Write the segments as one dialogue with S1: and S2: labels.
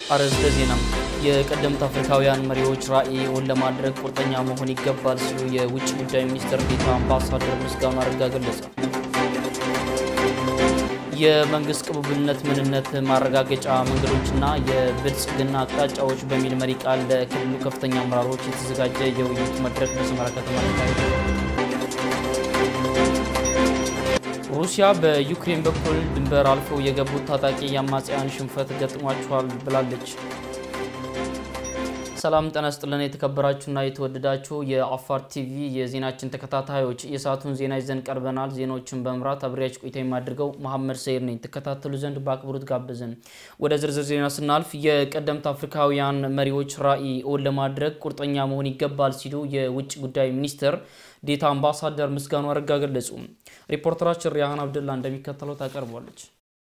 S1: አርዕስተ ዜና። የቀደምት አፍሪካውያን መሪዎች ራዕይ እውን ለማድረግ ቁርጠኛ መሆን ይገባል ሲሉ የውጭ ጉዳይ ሚኒስትር ዴኤታ አምባሳደር ምስጋኑ አረጋ ገለጸ። የመንግስት ቅቡልነት ምንነት ማረጋገጫ መንገዶችና የብልጽግና አቅጣጫዎች በሚል መሪ ቃል ለክልሉ ከፍተኛ አመራሮች የተዘጋጀ የውይይት መድረክ በሰመራ ከተማ ተካሄደ። ሩሲያ በዩክሬን በኩል ድንበር አልፈው የገቡት ታጣቂ የአማጽያን ሽንፈት ገጥሟቸዋል ብላለች። ሰላም ጤና ይስጥልን። የተከበራችሁና የተወደዳችሁ የአፋር ቲቪ የዜናችን ተከታታዮች የሰዓቱን ዜና ይዘን ቀርበናል። ዜናዎችን በመምራት አብሬያችሁ ቆይታ የማድርገው መሐመድ ሰይር ነኝ። ትከታተሉ ዘንድ በአክብሮት ጋበዝን። ወደ ዝርዝር ዜና ስናልፍ የቀደምት አፍሪካውያን መሪዎች ራዕይ እውን ለማድረግ ቁርጠኛ መሆን ይገባል ሲሉ የውጭ ጉዳይ ሚኒስትር ዴኤታ አምባሳደር ምስጋኑ አረጋ ገለጹ። ሪፖርተራችን ሪያሃን አብደላ እንደሚከተለው ታቀርቧለች።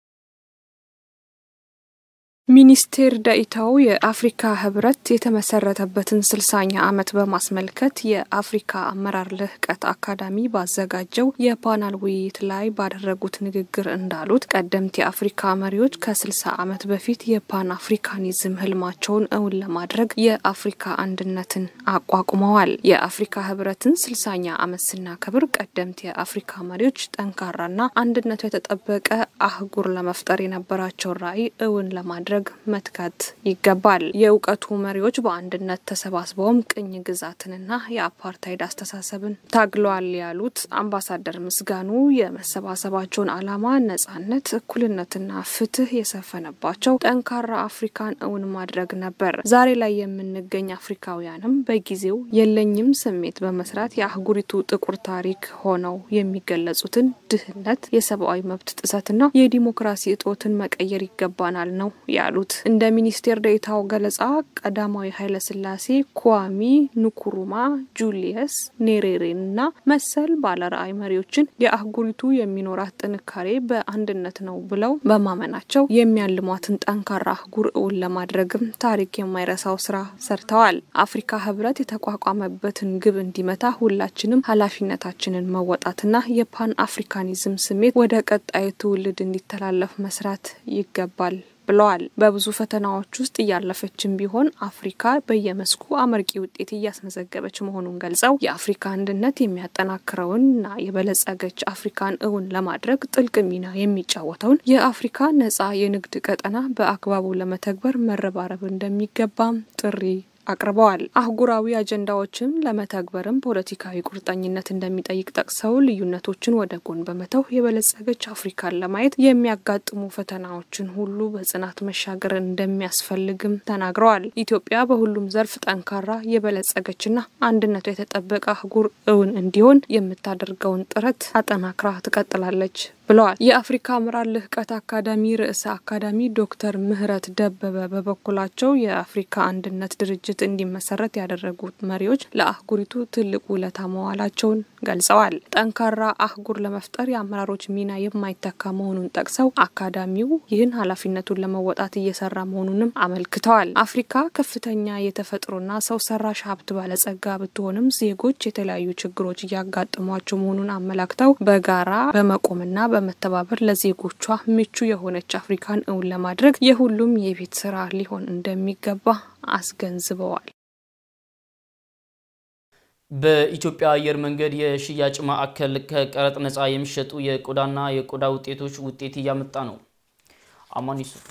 S2: ሚኒስቴር ዴኤታው የአፍሪካ ህብረት የተመሰረተበትን ስልሳኛ ዓመት በማስመልከት የአፍሪካ አመራር ልህቀት አካዳሚ ባዘጋጀው የፓናል ውይይት ላይ ባደረጉት ንግግር እንዳሉት ቀደምት የአፍሪካ መሪዎች ከስልሳ ዓመት በፊት የፓን አፍሪካኒዝም ህልማቸውን እውን ለማድረግ የአፍሪካ አንድነትን አቋቁመዋል። የአፍሪካ ህብረትን ስልሳኛ ዓመት ስናከብር ቀደምት የአፍሪካ መሪዎች ጠንካራና አንድነቱ የተጠበቀ አህጉር ለመፍጠር የነበራቸውን ራዕይ እውን ለማድረግ መትጋት ይገባል። የእውቀቱ መሪዎች በአንድነት ተሰባስበውም ቅኝ ግዛትንና የአፓርታይድ አስተሳሰብን ታግለዋል ያሉት አምባሳደር ምስጋኑ የመሰባሰባቸውን ዓላማ ነጻነት፣ እኩልነትና ፍትህ የሰፈነባቸው ጠንካራ አፍሪካን እውን ማድረግ ነበር። ዛሬ ላይ የምንገኝ አፍሪካውያንም በጊዜው የለኝም ስሜት በመስራት የአህጉሪቱ ጥቁር ታሪክ ሆነው የሚገለጹትን ድህነት፣ የሰብአዊ መብት ጥሰትና የዲሞክራሲ እጦትን መቀየር ይገባናል ነው ያሉት። እንደ ሚኒስቴር ዴኤታው ገለጻ ቀዳማዊ ኃይለስላሴ ኩዋሚ ንኩሩማ፣ ጁሊየስ ኔሬሬንና መሰል ባለራዕይ መሪዎችን የአህጉሪቱ የሚኖራት ጥንካሬ በአንድነት ነው ብለው በማመናቸው የሚያልሟትን ጠንካራ አህጉር እውን ለማድረግም ታሪክ የማይረሳው ስራ ሰርተዋል። አፍሪካ ህብረት የተቋቋመበትን ግብ እንዲመታ ሁላችንም ኃላፊነታችንን መወጣትና የፓን አፍሪካኒዝም ስሜት ወደ ቀጣዩ ትውልድ እንዲተላለፍ መስራት ይገባል ብለዋል። በብዙ ፈተናዎች ውስጥ እያለፈችን ቢሆን አፍሪካ በየመስኩ አመርቂ ውጤት እያስመዘገበች መሆኑን ገልጸው የአፍሪካ አንድነት የሚያጠናክረውንና የበለጸገች አፍሪካን እውን ለማድረግ ጥልቅ ሚና የሚጫወተውን የአፍሪካ ነጻ የንግድ ቀጠና በአግባቡ ለመተግበር መረባረብ እንደሚገባም ጥሪ አቅርበዋል። አህጉራዊ አጀንዳዎችን ለመተግበርም ፖለቲካዊ ቁርጠኝነት እንደሚጠይቅ ጠቅሰው ልዩነቶችን ወደ ጎን በመተው የበለጸገች አፍሪካን ለማየት የሚያጋጥሙ ፈተናዎችን ሁሉ በጽናት መሻገር እንደሚያስፈልግም ተናግረዋል። ኢትዮጵያ በሁሉም ዘርፍ ጠንካራ የበለጸገችና አንድነቱ የተጠበቀ አህጉር እውን እንዲሆን የምታደርገውን ጥረት አጠናክራ ትቀጥላለች ብለዋል። የአፍሪካ አመራር ልህቀት አካዳሚ ርዕሰ አካዳሚ ዶክተር ምህረት ደበበ በበኩላቸው የአፍሪካ አንድነት ድርጅት እንዲመሰረት ያደረጉት መሪዎች ለአህጉሪቱ ትልቅ ውለታ መዋላቸውን ገልጸዋል። ጠንካራ አህጉር ለመፍጠር የአመራሮች ሚና የማይተካ መሆኑን ጠቅሰው አካዳሚው ይህን ኃላፊነቱን ለመወጣት እየሰራ መሆኑንም አመልክተዋል። አፍሪካ ከፍተኛ የተፈጥሮና ሰው ሰራሽ ሀብት ባለጸጋ ብትሆንም ዜጎች የተለያዩ ችግሮች እያጋጠሟቸው መሆኑን አመላክተው በጋራ በመቆምና በመተባበር ለዜጎቿ ምቹ የሆነች አፍሪካን እውን ለማድረግ የሁሉም የቤት ስራ ሊሆን እንደሚገባ አስገንዝበዋል።
S1: በኢትዮጵያ አየር መንገድ የሽያጭ ማዕከል ከቀረጥ ነፃ የሚሸጡ የቆዳና የቆዳ ውጤቶች ውጤት እያመጣ ነው። አማን ዩሱፍ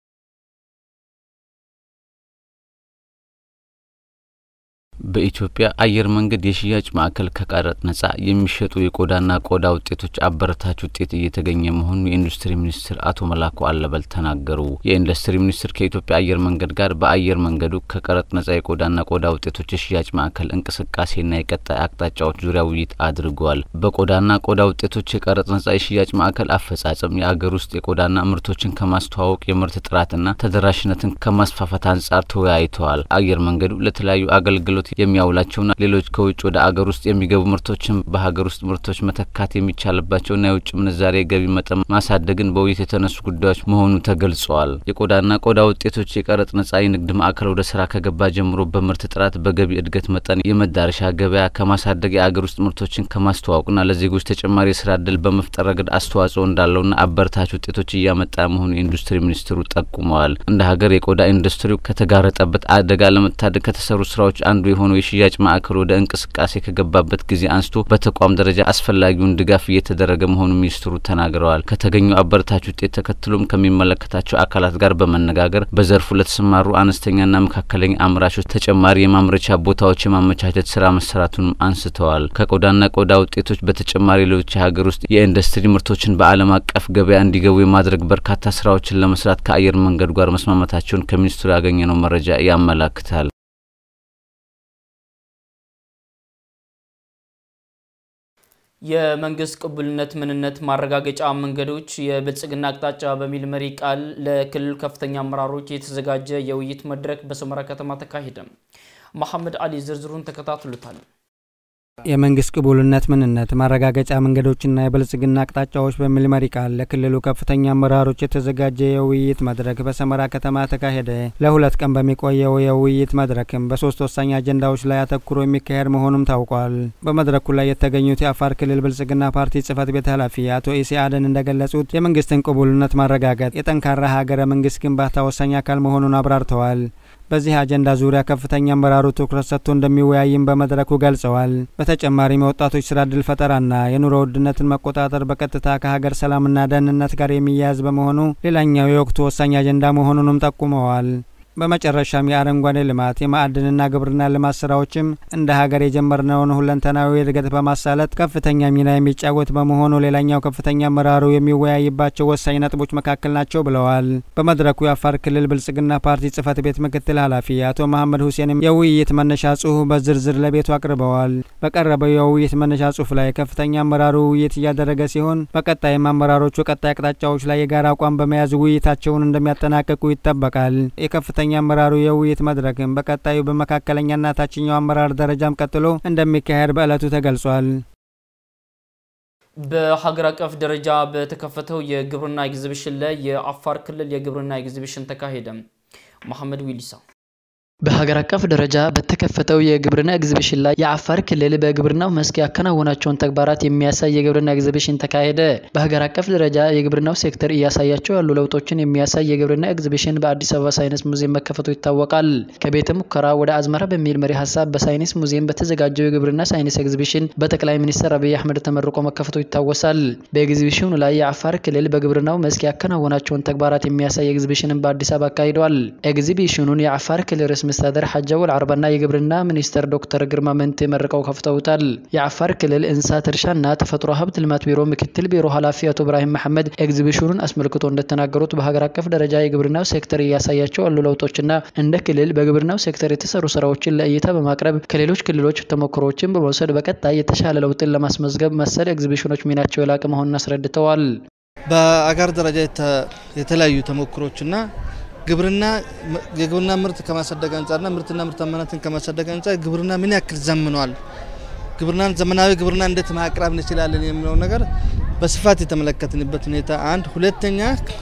S3: በኢትዮጵያ አየር መንገድ የሽያጭ ማዕከል ከቀረጥ ነጻ የሚሸጡ የቆዳና ቆዳ ውጤቶች አበረታች ውጤት እየተገኘ መሆኑን የኢንዱስትሪ ሚኒስትር አቶ መላኩ አለበል ተናገሩ። የኢንዱስትሪ ሚኒስትር ከኢትዮጵያ አየር መንገድ ጋር በአየር መንገዱ ከቀረጥ ነጻ የቆዳና ቆዳ ውጤቶች የሽያጭ ማዕከል እንቅስቃሴና የቀጣይ አቅጣጫዎች ዙሪያ ውይይት አድርገዋል። በቆዳና ቆዳ ውጤቶች የቀረጥ ነጻ የሽያጭ ማዕከል አፈጻጸም፣ የአገር ውስጥ የቆዳና ምርቶችን ከማስተዋወቅ የምርት ጥራትና ተደራሽነትን ከማስፋፋት አንጻር ተወያይተዋል። አየር መንገዱ ለተለያዩ አገልግሎት የሚያውላቸውና ሌሎች ከውጭ ወደ አገር ውስጥ የሚገቡ ምርቶችን በሀገር ውስጥ ምርቶች መተካት የሚቻልባቸውና የውጭ ምንዛሬ የገቢ መጠን ማሳደግን በውይይት የተነሱ ጉዳዮች መሆኑ ተገልጸዋል። የቆዳና ቆዳ ውጤቶች የቀረጥ ነጻ የንግድ ማዕከል ወደ ስራ ከገባ ጀምሮ በምርት ጥራት፣ በገቢ እድገት መጠን፣ የመዳረሻ ገበያ ከማሳደግ የአገር ውስጥ ምርቶችን ከማስተዋወቅና ለዜጎች ተጨማሪ የስራ እድል በመፍጠር ረገድ አስተዋጽኦ እንዳለውና አበረታች ውጤቶች እያመጣ መሆኑ የኢንዱስትሪ ሚኒስትሩ ጠቁመዋል። እንደ ሀገር የቆዳ ኢንዱስትሪው ከተጋረጠበት አደጋ ለመታደግ ከተሰሩ ስራዎች አንዱ የሆነው የሽያጭ ማዕከል ወደ እንቅስቃሴ ከገባበት ጊዜ አንስቶ በተቋም ደረጃ አስፈላጊውን ድጋፍ እየተደረገ መሆኑ ሚኒስትሩ ተናግረዋል። ከተገኙ አበረታች ውጤት ተከትሎም ከሚመለከታቸው አካላት ጋር በመነጋገር በዘርፉ ለተሰማሩ አነስተኛና መካከለኛ አምራቾች ተጨማሪ የማምረቻ ቦታዎች የማመቻቸት ስራ መሰራቱንም አንስተዋል። ከቆዳና ቆዳ ውጤቶች በተጨማሪ ሌሎች የሀገር ውስጥ የኢንዱስትሪ ምርቶችን በዓለም አቀፍ ገበያ እንዲገቡ የማድረግ በርካታ ስራዎችን ለመስራት ከአየር መንገዱ ጋር መስማማታቸውን ከሚኒስትሩ ያገኘነው መረጃ ያመላክታል።
S1: የመንግስት ቅቡልነት ምንነት ማረጋገጫ መንገዶች የብልጽግና አቅጣጫ በሚል መሪ ቃል ለክልሉ ከፍተኛ አመራሮች የተዘጋጀ የውይይት መድረክ በሰመራ ከተማ ተካሄደ። መሐመድ አሊ ዝርዝሩን ተከታትሉታል።
S4: የመንግስት ቅቡልነት ምንነት ማረጋገጫ መንገዶችና የብልጽግና አቅጣጫዎች በሚል መሪ ቃል ለክልሉ ከፍተኛ አመራሮች የተዘጋጀ የውይይት መድረክ በሰመራ ከተማ ተካሄደ። ለሁለት ቀን በሚቆየው የውይይት መድረክም በሶስት ወሳኝ አጀንዳዎች ላይ አተኩሮ የሚካሄድ መሆኑም ታውቋል። በመድረኩ ላይ የተገኙት የአፋር ክልል ብልጽግና ፓርቲ ጽህፈት ቤት ኃላፊ አቶ ኢሲ አደን እንደገለጹት የመንግስትን ቅቡልነት ማረጋገጥ የጠንካራ ሀገረ መንግስት ግንባታ ወሳኝ አካል መሆኑን አብራርተዋል። በዚህ አጀንዳ ዙሪያ ከፍተኛ አመራሩ ትኩረት ሰጥቶ እንደሚወያይም በመድረኩ ገልጸዋል። በተጨማሪም የወጣቶች ስራ እድል ፈጠራና የኑሮ ውድነትን መቆጣጠር በቀጥታ ከሀገር ሰላምና ደህንነት ጋር የሚያያዝ በመሆኑ ሌላኛው የወቅቱ ወሳኝ አጀንዳ መሆኑንም ጠቁመዋል። በመጨረሻም የአረንጓዴ ልማት የማዕድንና ግብርና ልማት ስራዎችም እንደ ሀገር የጀመርነውን ሁለንተናዊ እድገት በማሳለጥ ከፍተኛ ሚና የሚጫወት በመሆኑ ሌላኛው ከፍተኛ አመራሩ የሚወያይባቸው ወሳኝ ነጥቦች መካከል ናቸው ብለዋል። በመድረኩ የአፋር ክልል ብልጽግና ፓርቲ ጽህፈት ቤት ምክትል ኃላፊ አቶ መሐመድ ሁሴንም የውይይት መነሻ ጽሁፍ በዝርዝር ለቤቱ አቅርበዋል። በቀረበው የውይይት መነሻ ጽሁፍ ላይ ከፍተኛ አመራሩ ውይይት እያደረገ ሲሆን በቀጣይም አመራሮቹ ቀጣይ አቅጣጫዎች ላይ የጋራ አቋም በመያዝ ውይይታቸውን እንደሚያጠናቀቁ ይጠበቃል። የከፍተኛ አመራሩ የውይይት መድረክም በቀጣዩ በመካከለኛና ታችኛው አመራር ደረጃም ቀጥሎ እንደሚካሄድ በዕለቱ ተገልጿል።
S1: በሀገር አቀፍ ደረጃ በተከፈተው የግብርና ኤግዚቢሽን ላይ የአፋር ክልል የግብርና ኤግዚቢሽን ተካሄደ። መሐመድ ዊሊሳ
S5: በሀገር አቀፍ ደረጃ በተከፈተው የግብርና ኤግዚቢሽን ላይ የአፋር ክልል በግብርናው መስክ ያከናወናቸውን ተግባራት የሚያሳይ የግብርና ኤግዚቢሽን ተካሄደ። በሀገር አቀፍ ደረጃ የግብርናው ሴክተር እያሳያቸው ያሉ ለውጦችን የሚያሳይ የግብርና ኤግዚቢሽን በአዲስ አበባ ሳይንስ ሙዚየም መከፈቱ ይታወቃል። ከቤተ ሙከራ ወደ አዝመራ በሚል መሪ ሀሳብ በሳይንስ ሙዚየም በተዘጋጀው የግብርና ሳይንስ ኤግዚቢሽን በጠቅላይ ሚኒስትር አብይ አህመድ ተመርቆ መከፈቱ ይታወሳል። በኤግዚቢሽኑ ላይ የአፋር ክልል በግብርናው መስክ ያከናወናቸውን ተግባራት የሚያሳይ ኤግዚቢሽንን በአዲስ አበባ አካሂደዋል። ኤግዚቢሽኑን የአፋር ክልል ርዕሰ መስተዳድር ሐጂ አወል አርባና የግብርና ሚኒስትር ዶክተር ግርማ መንቴ መርቀው ከፍተውታል። የአፋር ክልል እንስሳት እርሻና ተፈጥሮ ሀብት ልማት ቢሮ ምክትል ቢሮ ኃላፊ አቶ ኢብራሂም መሐመድ ኤግዚቢሽኑን አስመልክቶ እንደተናገሩት በሀገር አቀፍ ደረጃ የግብርናው ሴክተር እያሳያቸው ያሉ ለውጦችና እንደ ክልል በግብርናው ሴክተር የተሰሩ ስራዎችን ለእይታ በማቅረብ ከሌሎች ክልሎች ተሞክሮዎችን በመውሰድ በቀጣይ የተሻለ ለውጥን ለማስመዝገብ መሰል ኤግዚቢሽኖች ሚናቸው የላቀ መሆኑን አስረድተዋል።
S6: በአገር ደረጃ የተለያዩ ተሞክሮችና ግብርና የግብርና ምርት ከማሳደግ አንጻርና ምርትና ምርታማነትን ከማሳደግ አንጻር ግብርና ምን ያክል ዘምኗል፣ ግብርናን ዘመናዊ ግብርና እንዴት ማቅረብ እንችላለን የሚለው ነገር በስፋት የተመለከትንበት ሁኔታ አንድ። ሁለተኛ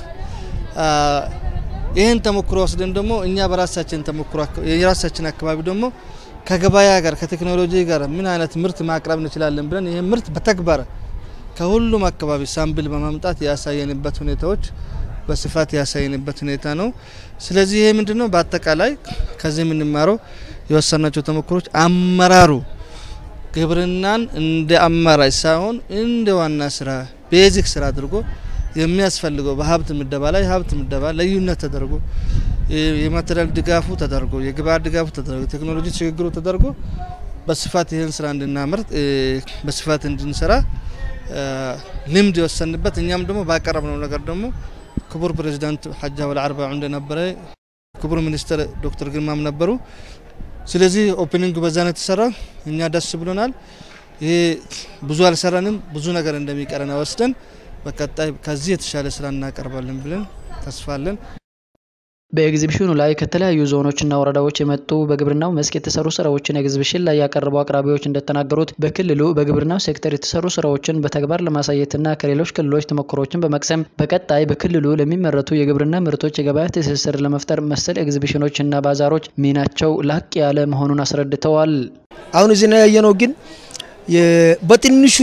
S6: ይህን ተሞክሮ ወስደን ደግሞ እኛ በራሳችን ተሞክሮ የራሳችን አካባቢ ደግሞ ከገበያ ጋር ከቴክኖሎጂ ጋር ምን አይነት ምርት ማቅረብ እንችላለን ብለን ይህ ምርት በተግባር ከሁሉም አካባቢ ሳምፕል በማምጣት ያሳየንበት ሁኔታዎች በስፋት ያሳየንበት ሁኔታ ነው። ስለዚህ ይሄ ምንድነው በአጠቃላይ ከዚህ የምንማረው የወሰናቸው ተሞክሮች አመራሩ ግብርናን እንደ አማራጭ ሳይሆን እንደ ዋና ስራ ቤዚክ ስራ አድርጎ የሚያስፈልገው በሀብት ምደባ ላይ ሀብት ምደባ ልዩነት ተደርጎ የማቴሪያል ድጋፉ ተደርጎ የግብአት ድጋፉ ተደርጎ የቴክኖሎጂ ሽግግሩ ተደርጎ በስፋት ይህን ስራ እንድናመርት በስፋት እንድንሰራ ልምድ የወሰንበት እኛም ደግሞ ባቀረብነው ነገር ደግሞ ክቡር ፕሬዚዳንት ሐጂ አወል አርባ እንደነበረ ክቡር ሚኒስትር ዶክተር ግርማም ነበሩ። ስለዚህ ኦፕኒንግ በዛ ነው የተሰራ። እኛ ደስ ብሎናል። ይሄ ብዙ አልሰራንም፣ ብዙ ነገር እንደሚቀረን ወስደን በቀጣይ ከዚህ የተሻለ ስራ እናቀርባለን ብለን ተስፋ አለን።
S5: በኤግዚቢሽኑ ላይ ከተለያዩ ዞኖችና ወረዳዎች የመጡ በግብርናው መስክ የተሰሩ ስራዎችን ኤግዚቢሽን ላይ ያቀረቡ አቅራቢዎች እንደተናገሩት በክልሉ በግብርናው ሴክተር የተሰሩ ስራዎችን በተግባር ለማሳየትና ከሌሎች ክልሎች ተሞክሮችን በመቅሰም በቀጣይ በክልሉ ለሚመረቱ የግብርና ምርቶች የገበያ ትስስር ለመፍጠር መሰል ኤግዚቢሽኖች እና ባዛሮች ሚናቸው ላቅ ያለ መሆኑን አስረድተዋል።
S7: አሁን እዚህ ነው ያየነው ግን በትንሹ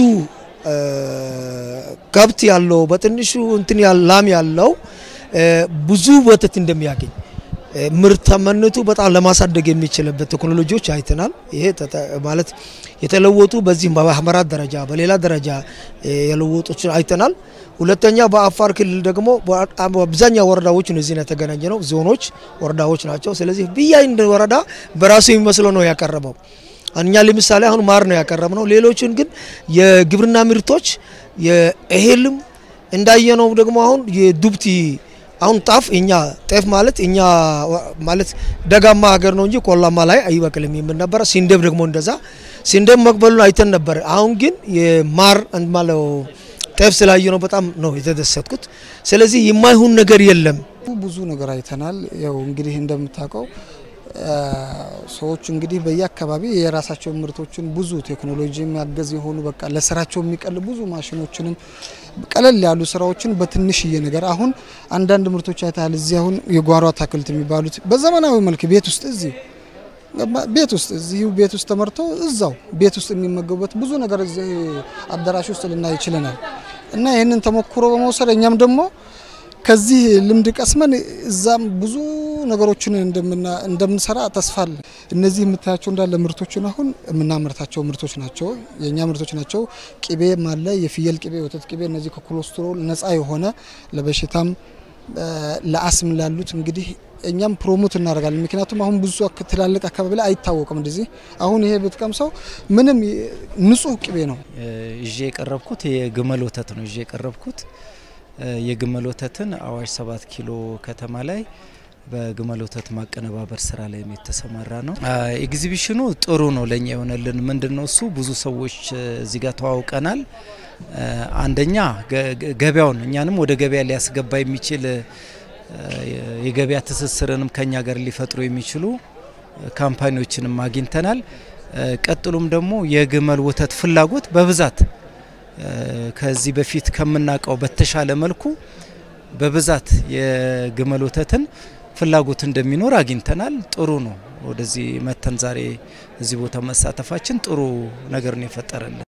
S7: ከብት ያለው በትንሹ እንትን ላም ያለው ብዙ ወተት እንደሚያገኝ ምርታማነቱ በጣም ለማሳደግ የሚችልበት ቴክኖሎጂዎች አይተናል። ይሄ ማለት የተለወጡ በዚህም በማህበራት ደረጃ በሌላ ደረጃ የለወጦች አይተናል። ሁለተኛ በአፋር ክልል ደግሞ አብዛኛው ወረዳዎች እዚህ ነው የተገናኘ ነው። ዞኖች ወረዳዎች ናቸው። ስለዚህ ብያንድ ወረዳ በራሱ የሚመስለው ነው ያቀረበው። እኛ ለምሳሌ አሁን ማር ነው ያቀረብነው። ሌሎችን ግን የግብርና ምርቶች የእህልም እንዳየነው ደግሞ አሁን የዱብቲ አሁን ጣፍ እኛ ጤፍ ማለት እኛ ማለት ደጋማ ሀገር ነው እንጂ ቆላማ ላይ አይበቅልም የምን ነበረ። ሲንዴም ደግሞ እንደዛ ሲንዴም መቅበሉን አይተን ነበር። አሁን ግን የማር ማለው ጤፍ ስላየ ነው በጣም ነው የተደሰትኩት። ስለዚህ የማይሆን ነገር የለም።
S8: ብዙ ነገር አይተናል። ያው እንግዲህ እንደምታውቀው ሰዎች እንግዲህ በየአካባቢ የራሳቸው ምርቶችን ብዙ ቴክኖሎጂ የሚያገዝ የሆኑ በቃ ለስራቸው የሚቀል ብዙ ማሽኖችንም ቀለል ያሉ ስራዎችን በትንሽዬ ነገር አሁን አንዳንድ ምርቶች አይተሃል። እዚህ አሁን የጓሮ አታክልት የሚባሉት በዘመናዊ መልክ ቤት ውስጥ እዚህ ቤት ውስጥ እዚሁ ቤት ውስጥ ተመርቶ እዛው ቤት ውስጥ የሚመገቡበት ብዙ ነገር እዚህ አዳራሽ ውስጥ ልናይ ይችለናል እና ይህንን ተሞክሮ በመውሰድ እኛም ደግሞ ከዚህ ልምድ ቀስመን እዛም ብዙ ነገሮችን እንደምንሰራ ተስፋ አለ። እነዚህ የምታያቸው እንዳለ ምርቶችን አሁን የምናመርታቸው ምርቶች ናቸው፣ የእኛ ምርቶች ናቸው። ቅቤም አለ፣ የፍየል ቅቤ፣ ወተት ቅቤ። እነዚህ ከኮሌስትሮል ነፃ የሆነ ለበሽታም ለአስም ላሉት እንግዲህ እኛም ፕሮሞት እናደርጋለን። ምክንያቱም አሁን ብዙ ትላልቅ አካባቢ ላይ አይታወቅም እንደዚህ። አሁን ይሄ ብትቀምሰው ምንም ንጹህ ቅቤ ነው።
S9: ይዤ የቀረብኩት የግመል ወተት ነው ይዤ የቀረብኩት የግመል ወተትን አዋሽ ሰባት ኪሎ ከተማ ላይ በግመል ወተት ማቀነባበር ስራ ላይ የተሰማራ ነው። ኤግዚቢሽኑ ጥሩ ነው ለእኛ የሆነልን ምንድን ነው እሱ ብዙ ሰዎች እዚህ ጋር ተዋውቀናል። አንደኛ ገበያውን እኛንም ወደ ገበያ ሊያስገባ የሚችል የገበያ ትስስርንም ከኛ ጋር ሊፈጥሩ የሚችሉ ካምፓኒዎችንም አግኝተናል። ቀጥሎም ደግሞ የግመል ወተት ፍላጎት በብዛት ከዚህ በፊት ከምናውቀው በተሻለ መልኩ በብዛት የግመል ወተትን ፍላጎት እንደሚኖር አግኝተናል። ጥሩ ነው። ወደዚህ መተን ዛሬ እዚህ ቦታ መሳተፋችን ጥሩ ነገር ነው የፈጠረልን።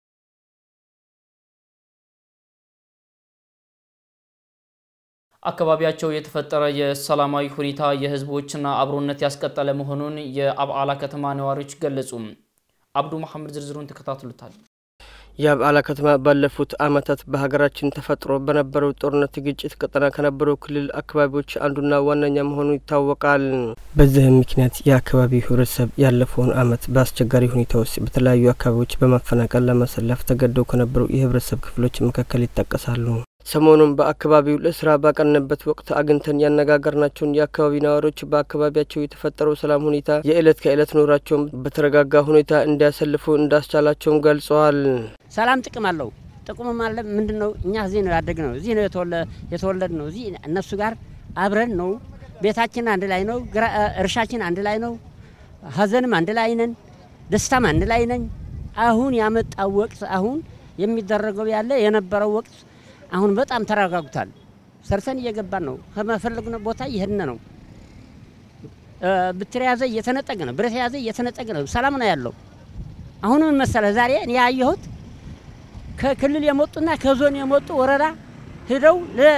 S1: አካባቢያቸው የተፈጠረ የሰላማዊ ሁኔታ የህዝቦችና አብሮነት ያስቀጠለ መሆኑን የአብዓላ ከተማ ነዋሪዎች ገለጹ። አብዱ መሐመድ ዝርዝሩን ተከታትሉታል።
S10: የአብዓላ ከተማ ባለፉት ዓመታት በሀገራችን ተፈጥሮ በነበረው ጦርነት ግጭት ቀጠና ከነበሩ ክልል አካባቢዎች አንዱና ዋነኛ መሆኑ ይታወቃል። በዚህም ምክንያት የአካባቢው ህብረተሰብ ያለፈውን ዓመት በአስቸጋሪ ሁኔታ ውስጥ በተለያዩ አካባቢዎች በማፈናቀል ለማሰለፍ ተገደው ከነበሩ የህብረተሰብ ክፍሎች መካከል ይጠቀሳሉ። ሰሞኑን በአካባቢው ለስራ ባቀንበት ወቅት አግኝተን ያነጋገርናቸውን የአካባቢ ነዋሪዎች በአካባቢያቸው የተፈጠረው ሰላም ሁኔታ የዕለት ከዕለት ኑሯቸውን በተረጋጋ ሁኔታ እንዲያሰልፉ እንዳስቻላቸውም ገልጸዋል።
S11: ሰላም ጥቅም አለው። ጥቅሙም አለ ምንድን ነው? እኛ እዚህ ነው ያደግ ነው፣ እዚህ ነው የተወለድ ነው። እዚህ እነሱ ጋር አብረን ነው። ቤታችን አንድ ላይ ነው፣ እርሻችን አንድ ላይ ነው፣ ሀዘንም አንድ ላይ ነን፣ ደስታም አንድ ላይ ነኝ። አሁን ያመጣው ወቅት አሁን የሚደረገው ያለ የነበረው ወቅት አሁን በጣም ተረጋግቷል። ሰርተን እየገባን ነው። ከመፈለግነ ቦታ እየሄድን ነው። ብትር ያዘ እየተነጠቅ ነው። ብረት ያዘ እየተነጠቅ ነው። ሰላም ነው ያለው። አሁን ምን መሰለህ ዛሬ እኔ ያየሁት ከክልል የመጡና ከዞን የመጡ ወረዳ ሄደው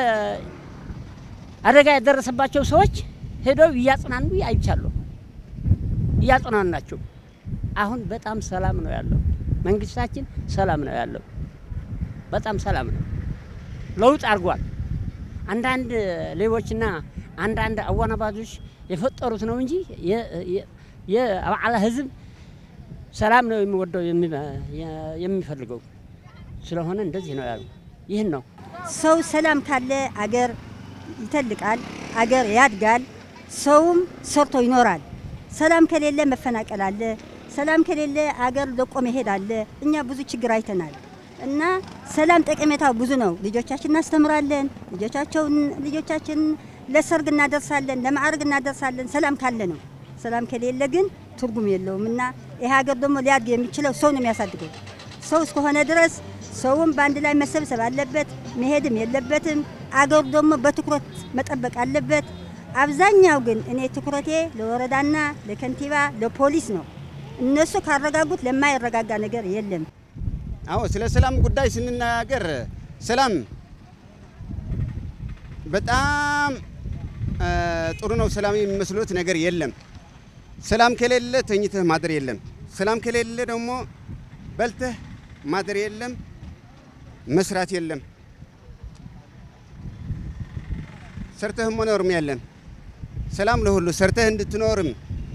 S11: አደጋ የደረሰባቸው ሰዎች ሄደው እያጽናኑ አይቻለሁ። እያጽናኑ ናቸው። አሁን በጣም ሰላም ነው ያለው። መንግስታችን ሰላም ነው ያለው። በጣም ሰላም ነው። ለውጥ አድርጓል። አንዳንድ ሌቦችና አንዳንድ አወናባጆች የፈጠሩት ነው እንጂ የአብዓላ ህዝብ ሰላም ነው የሚወደው የሚፈልገው ስለሆነ እንደዚህ ነው ያሉ። ይህን ነው
S12: ሰው ሰላም ካለ አገር ይተልቃል፣ አገር ያድጋል፣ ሰውም ሰርቶ ይኖራል። ሰላም ከሌለ መፈናቀል አለ። ሰላም ከሌለ አገር ለቆ መሄድ አለ። እኛ ብዙ ችግር አይተናል። እና ሰላም ጠቀሜታው ብዙ ነው። ልጆቻችን እናስተምራለን። ልጆቻቸውን ልጆቻችን ለሰርግ እናደርሳለን፣ ለማዕረግ እናደርሳለን። ሰላም ካለ ነው። ሰላም ከሌለ ግን ትርጉም የለውም እና ይህ ሀገር ደግሞ ሊያድግ የሚችለው ሰው ነው የሚያሳድገው። ሰው እስከሆነ ድረስ ሰውም በአንድ ላይ መሰብሰብ አለበት፣ መሄድም የለበትም። አገሩ ደግሞ በትኩረት መጠበቅ አለበት። አብዛኛው ግን እኔ ትኩረቴ ለወረዳና ለከንቲባ ለፖሊስ ነው። እነሱ ካረጋጉት ለማይረጋጋ ነገር የለም።
S13: አዎ ስለ ሰላም ጉዳይ ስንናገር ሰላም በጣም ጥሩ ነው። ሰላም የሚመስሉት ነገር የለም። ሰላም ከሌለ ተኝተህ ማደር የለም። ሰላም ከሌለ ደግሞ በልተህ ማደር የለም፣ መስራት የለም፣ ሰርተህ መኖርም የለም። ሰላም ለሁሉ ሰርተህ እንድትኖርም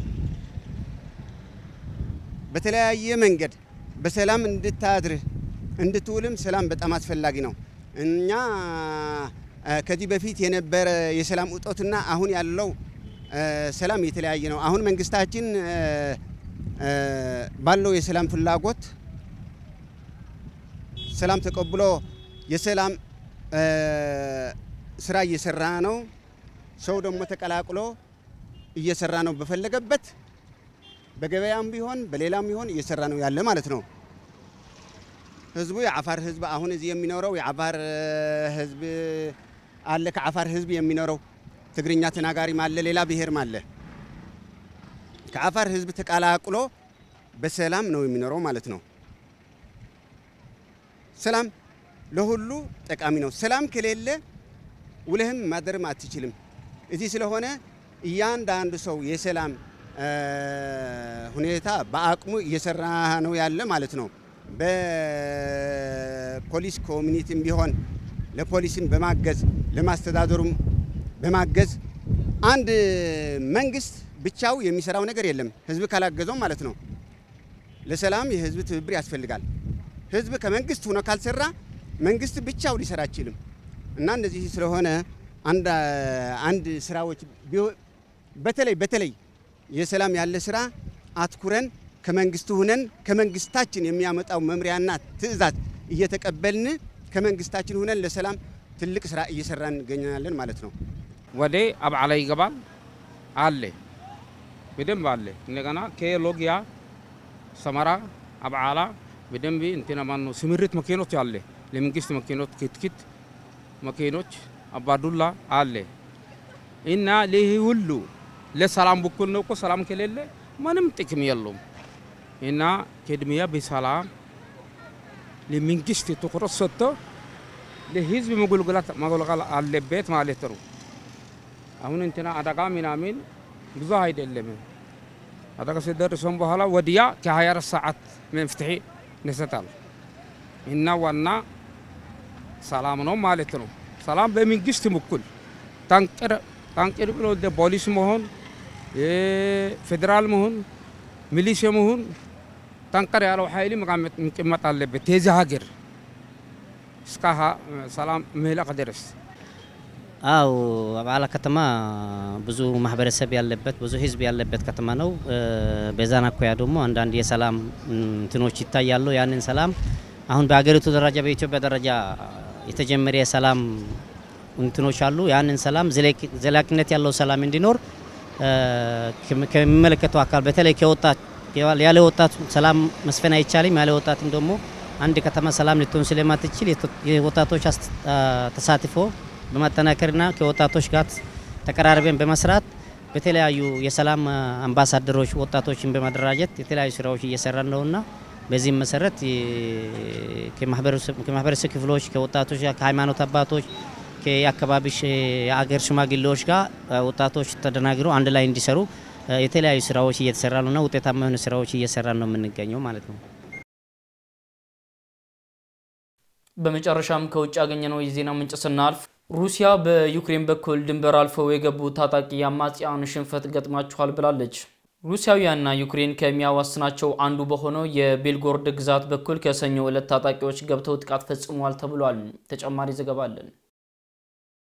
S13: በተለያየ መንገድ በሰላም እንድታድርህ እንድትውልም ሰላም በጣም አስፈላጊ ነው። እኛ ከዚህ በፊት የነበረ የሰላም እጦትና አሁን ያለው ሰላም የተለያየ ነው። አሁን መንግስታችን ባለው የሰላም ፍላጎት ሰላም ተቀብሎ የሰላም ስራ እየሰራ ነው። ሰው ደግሞ ተቀላቅሎ እየሰራ ነው። በፈለገበት በገበያም ቢሆን በሌላም ቢሆን እየሰራ ነው ያለ ማለት ነው። ህዝቡ የአፋር ህዝብ አሁን እዚህ የሚኖረው የአፋር ህዝብ አለ። ከአፋር ህዝብ የሚኖረው ትግርኛ ተናጋሪም አለ፣ ሌላ ብሔርም አለ። ከአፋር ህዝብ ተቀላቅሎ በሰላም ነው የሚኖረው ማለት ነው። ሰላም ለሁሉ ጠቃሚ ነው። ሰላም ከሌለ ውለህም ማደርም አትችልም። እዚህ ስለሆነ እያንዳንዱ ሰው የሰላም ሁኔታ በአቅሙ እየሰራ ነው ያለ ማለት ነው። በፖሊስ ኮሚኒቲም ቢሆን ለፖሊስም በማገዝ ለማስተዳደሩም በማገዝ አንድ መንግስት ብቻው የሚሰራው ነገር የለም፣ ህዝብ ካላገዘው ማለት ነው። ለሰላም የህዝብ ትብብር ያስፈልጋል። ህዝብ ከመንግስት ሆኖ ካልሰራ መንግስት ብቻው ሊሰራ አይችልም እና እንደዚህ ስለሆነ አንድ አንድ ስራዎች በተለይ በተለይ የሰላም ያለ ስራ አትኩረን ከመንግስቱ ሁነን ከመንግስታችን የሚያመጣው መምሪያና ትዕዛዝ እየተቀበልን ከመንግስታችን ሁነን ለሰላም ትልቅ ስራ እየሰራን እንገኛለን ማለት ነው።
S14: ወደ አብዓላ ይገባል አለ በደንብ አለ። እንደገና ከሎጊያ ሰመራ አብዓላ በደንብ እንትና ማነው ስምሪት መኪኖች አለ። ለመንግስት መኪኖች ክትክት መኪኖች አባዱላ አለ እና ይህ ሁሉ ለሰላም በኩል ነው እኮ ሰላም ከሌለ ምንም ጥቅም የለውም። እና ቅድሚያ በሰላም ለመንግስት ትኩረት ሰጥቶ ለህዝብ መገልገላት መገልገል አለበት ማለት ነው። አሁን እንትና አደጋ ምናምን ብዙ አይደለም። አደጋ ሲደርሰን በኋላ ወዲያ ከ24 ሰዓት መፍትሄ ይሰጣል እና ዋና ሰላም ነው ማለት ነው። ሰላም በመንግስት በኩል ታንቅር ታንቅር ብሎ ፖሊስ መሆን ፌዴራል መሆን ሚሊሽያ መሆን ጠንከር ያለው ኃይል መቀመጥ አለበት የዚህ ሀገር እስከ ሰላም ምህለቅ ድረስ።
S15: አው አብዓላ ከተማ ብዙ ማህበረሰብ ያለበት ብዙ ህዝብ ያለበት ከተማ ነው። በዛን አኳያ ደግሞ አንዳንድ የሰላም እንትኖች ይታያሉ። ያንን ሰላም አሁን በሀገሪቱ ደረጃ በኢትዮጵያ ደረጃ የተጀመረ የሰላም እንትኖች አሉ። ያንን ሰላም ዘላቂነት ያለው ሰላም እንዲኖር ከሚመለከተው አካል በተለይ ከወጣት ያለ ወጣት ሰላም መስፈን አይቻልም። ያለ ወጣትም ደግሞ አንድ ከተማ ሰላም ልትሆን ስለማትችል የወጣቶች ተሳትፎ በማጠናከርና ከወጣቶች ጋር ተቀራርበን በመስራት በተለያዩ የሰላም አምባሳደሮች ወጣቶችን በማደራጀት የተለያዩ ስራዎች እየሰራን ነውና በዚህም መሰረት ከማህበረሰብ ክፍሎች ከወጣቶች ጋር ከሃይማኖት አባቶች ከአካባቢ የአገር ሽማግሌዎች ጋር ወጣቶች ተደናግረው አንድ ላይ እንዲሰሩ የተለያዩ ስራዎች እየተሰራ ነውና ውጤታማ የሆኑ ስራዎች እየሰራ ነው የምንገኘው ማለት ነው።
S1: በመጨረሻም ከውጭ ያገኘነው የዜና ምንጭ ስናልፍ ሩሲያ በዩክሬን በኩል ድንበር አልፈው የገቡ ታጣቂ አማጽያን ሽንፈት ገጥማችኋል ብላለች። ሩሲያውያንና ዩክሬን ከሚያዋስናቸው አንዱ በሆነው የቤልጎርድ ግዛት በኩል ከሰኞ ዕለት ታጣቂዎች ገብተው ጥቃት ፈጽመዋል ተብሏል። ተጨማሪ ዘገባ አለን።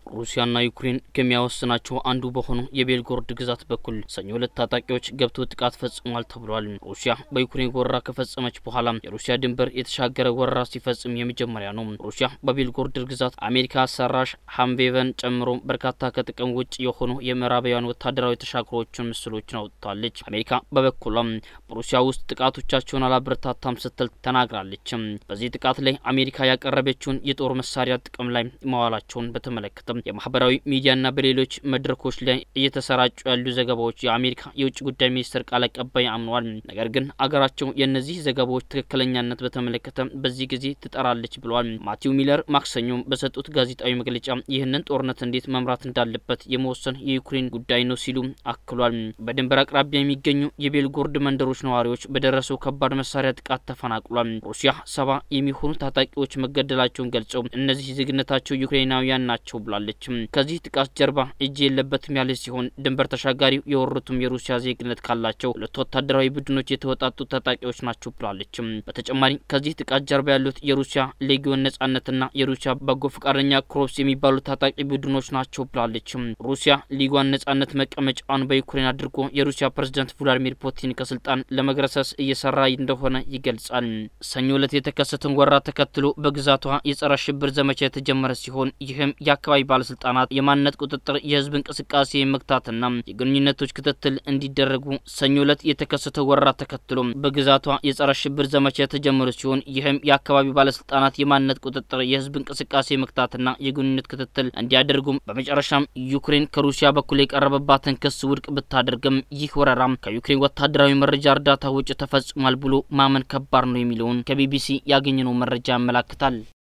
S1: ሩሲያና ዩክሬን ከሚያወስናቸው አንዱ በሆነው የቤልጎሮድ ግዛት በኩል ሰኞ ዕለት ታጣቂዎች ገብተው ጥቃት ፈጽሟል ተብሏል። ሩሲያ በዩክሬን ወረራ ከፈጸመች በኋላ የሩሲያ ድንበር የተሻገረ ወረራ ሲፈጽም የመጀመሪያ ነው። ሩሲያ በቤልጎሮድ ግዛት አሜሪካ ሰራሽ ሀምቬቨን ጨምሮ በርካታ ከጥቅም ውጭ የሆኑ የምዕራባውያን ወታደራዊ ተሻግሮችን ምስሎችን አውጥታለች። አሜሪካ በበኩሏም በሩሲያ ውስጥ ጥቃቶቻቸውን አላበረታታም ስትል ተናግራለች። በዚህ ጥቃት ላይ አሜሪካ ያቀረበችውን የጦር መሳሪያ ጥቅም ላይ መዋላቸውን በተመለከተ የማህበራዊ ሚዲያና በሌሎች መድረኮች ላይ እየተሰራጩ ያሉ ዘገባዎች የአሜሪካ የውጭ ጉዳይ ሚኒስትር ቃል አቀባይ አምነዋል። ነገር ግን አገራቸው የእነዚህ ዘገባዎች ትክክለኛነት በተመለከተ በዚህ ጊዜ ትጠራለች ብለዋል። ማቲው ሚለር ማክሰኞ በሰጡት ጋዜጣዊ መግለጫ ይህንን ጦርነት እንዴት መምራት እንዳለበት የመወሰን የዩክሬን ጉዳይ ነው ሲሉ አክሏል። በድንበር አቅራቢያ የሚገኙ የቤልጎሮድ መንደሮች ነዋሪዎች በደረሰው ከባድ መሳሪያ ጥቃት ተፈናቅሏል። ሩሲያ ሰባ የሚሆኑ ታጣቂዎች መገደላቸውን ገልጸው እነዚህ ዜግነታቸው ዩክሬናውያን ናቸው ብላለች። ከዚህ ጥቃት ጀርባ እጅ የለበትም ያለ ሲሆን ድንበር ተሻጋሪው የወሩትም የሩሲያ ዜግነት ካላቸው ሁለት ወታደራዊ ቡድኖች የተወጣጡ ታጣቂዎች ናቸው ብላለች። በተጨማሪ ከዚህ ጥቃት ጀርባ ያሉት የሩሲያ ሌጊዮን ነጻነትና የሩሲያ በጎ ፈቃደኛ ክሮፕስ የሚባሉ ታጣቂ ቡድኖች ናቸው ብላለች። ሩሲያ ሊጓን ነጻነት መቀመጫዋን በዩክሬን አድርጎ የሩሲያ ፕሬዝዳንት ቭላዲሚር ፑቲን ከስልጣን ለመግረሰስ እየሰራ እንደሆነ ይገልጻል። ሰኞ ዕለት የተከሰተውን ወረራ ተከትሎ በግዛቷ የጸረ ሽብር ዘመቻ የተጀመረ ሲሆን ይህም የአካባቢ ባለስልጣናት የማንነት ቁጥጥር፣ የህዝብ እንቅስቃሴ መግታትና የግንኙነቶች ክትትል እንዲደረጉ ሰኞ ዕለት የተከሰተው ወረራ ተከትሎ በግዛቷ የጸረ ሽብር ዘመቻ የተጀመረ ሲሆን ይህም የአካባቢ ባለስልጣናት የማንነት ቁጥጥር፣ የህዝብ እንቅስቃሴ መግታትና የግንኙነት ክትትል እንዲያደርጉም በመጨረሻም ዩክሬን ከሩሲያ በኩል የቀረበባትን ክስ ውድቅ ብታደርግም ይህ ወረራም ከዩክሬን ወታደራዊ መረጃ እርዳታ ውጭ ተፈጽሟል ብሎ ማመን ከባድ ነው የሚለውን ከቢቢሲ ያገኘነው መረጃ ያመላክታል።